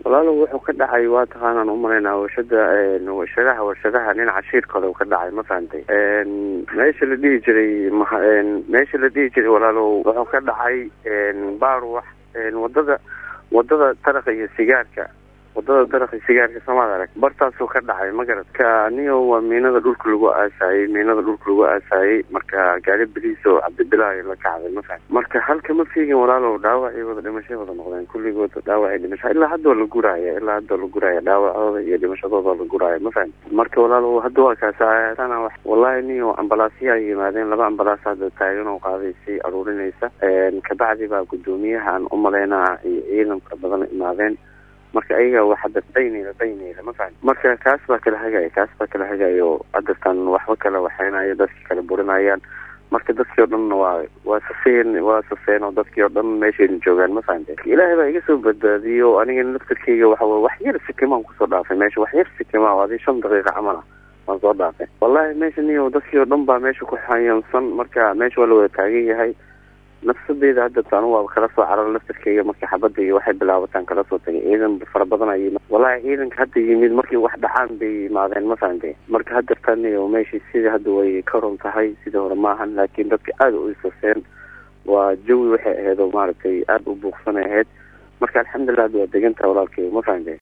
walaalo wuxuu ka dhacay waa taqaanaan umalaynaa warshada warshadaha warshadaha dhinaca shiirkale uu ka dhacay ma fahantay meesha la dhihi jiray meesha la dhihi jiray walaalo wuxuu ka dhacay baarwax wadada wadada daraqa iyo sigaarka wadada daraqa iyo sigaarka samaad arag bartaasuu ka dhacay magarad ka niyo waa miinada dhulka lagu aasaayey miinada dhulka lagu aasaayey marka gaari beliis oo cabdibilaahi la kacday ma fahan marka halka ma fiigin walaalow dhaawacii wada dhimashay wada noqdeen kulligood dhaawacii dhimasha ilaa hadda waa la guraya ilaa hadda waa la guraya dhaawacooda iyo dhimashadooda la guraya ma fahan marka walaalow hadda waa kaasana wax wallahi niyo ambalaasya ay yimaadeen laba ambalaas hadda taagan oo qaaday si aruurinaysa kabacdi baa guddoomiyaha aan umalaynaa iyo ciidan fara badan imaadeen marka ayaga wax hadda daynayla daynayla ma fahan marka kaas baa kala hagaya kaas baa kala hagayo haddatan waxba kala waxeynayo dadki kala burinayaan marka dadkii o dhanna waa waa safeen waa safeen oo dadkii oo dhan meeshayna joogaan ma fahante ilaahay baa iga soo badbaadiyo aniga naftarkeyga waxa wey wax yar sikimaan kusoo dhaafay meesha wax yar sikima o adii shan daqiiqa camala waan soo dhaafay wallahi meesha niyo dadkii oo dhan baa meesha ku xayansan marka meesha waa la wada taagan yahay nafsadeyda hadda anu waaba kala soo cararo laftarkeyga markii xabadda iyo waxay bilaabataan kala soo tagay ciidan fara badan ay wallahi ciidanka hadda yimid markii wax dhacaan bay yimaadeen ma fahantay marka hadda taniyo meeshii sidii hadda way ka run tahay sidii hore maahan laakiin dadka aada u isaseen waa jawi waxay ahayd oo maaragtay aada u buuqsanay ahayd marka alxamdulilah hadda waa degan tahay walaalkeyga ma fahantay